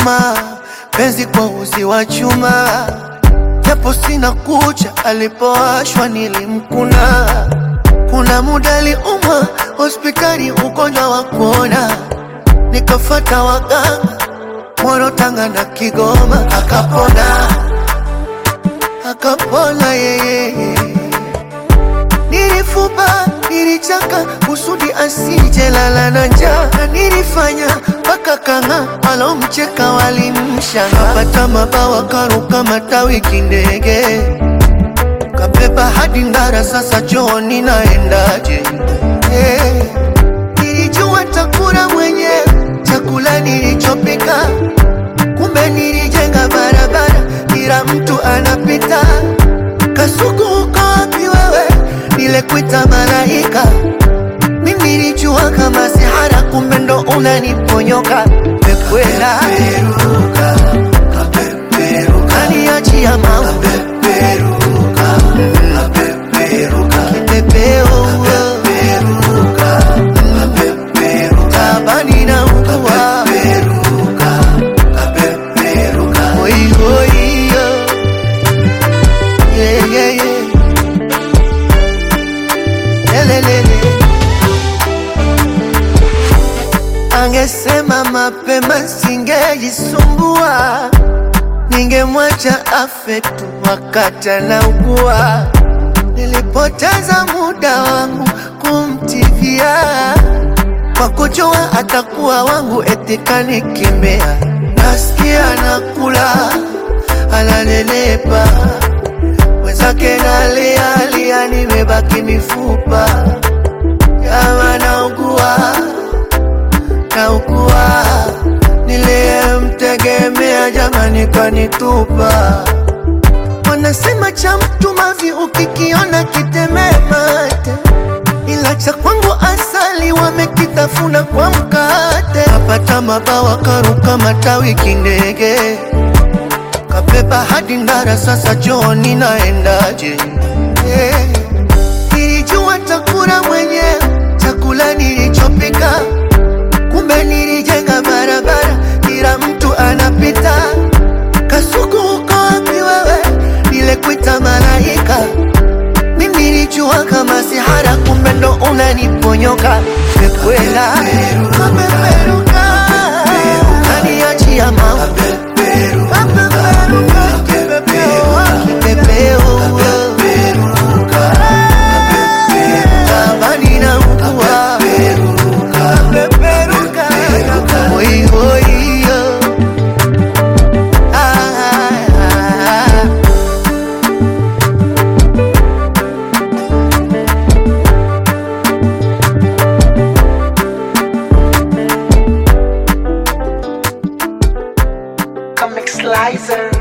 chuma, penzi kwa uzi wa chuma, japo sina kucha, alipowashwa nilimkuna. Kuna muda aliumwa hospitali, ugonjwa wa kuona, nikafata waganga Moro, Tanga na Kigoma, akapona akapona yeye. Nilifuba, nilichaka kusudi asije lala na njaa, na nilifanya mpaka kanga walomcheka walimshanga. Kapata mabawa karuka matawi kindege, kabeba hadi Ndara, sasa chooni naendaje? Hey, nilijua takula mwenyewe chakula nilichopika, kumbe nilijenga barabara, kila mtu anapita. Kasuku uko wapi wewe? Nilekuita malaika, mimi nilijua kama sihara, kumbe ndo unaniponyoka. Mekwela kaniachia mau kipepeo tabani na ukua Oi, oi, yo. Yeah, yeah, yeah. Lelelele. Angesema mapema singejisumbua, ningemwacha afe tu wakati anaugua. Nilipoteza muda wangu kumtivia kwa kujua atakuwa wangu, eti kanikimbia. Nasikia nakula ananelepa, mwenzake nalialia, nimebaki mifupa. Kama naugua naugua, niliyemtegemea jamani kanitupa. Wanasema cha mtu mavi ukikiona kitemee mate, ila cha kwangu asali wamekitafuna kwa mkate. Kapata mabawa karuka matawi kindege, kabeba hadi Ndara, sasa chooni naendaje? Hey, nilijua takula mwenyewe chakula nilichopika, kumbe nilijenga barabara, kila mtu anapita. Kasuku uko wapi wewe? Nilekuita malaika, mimi nilijua kama sihara, kumbe ndo unaniponyoka. Mekwela kapeperuka, kaniachia mau kapeperuka, kipepeo kipepeo tabani na ukua kapeperuka, oi, oi, yo. Ah, ah, ah. Comic Slicer.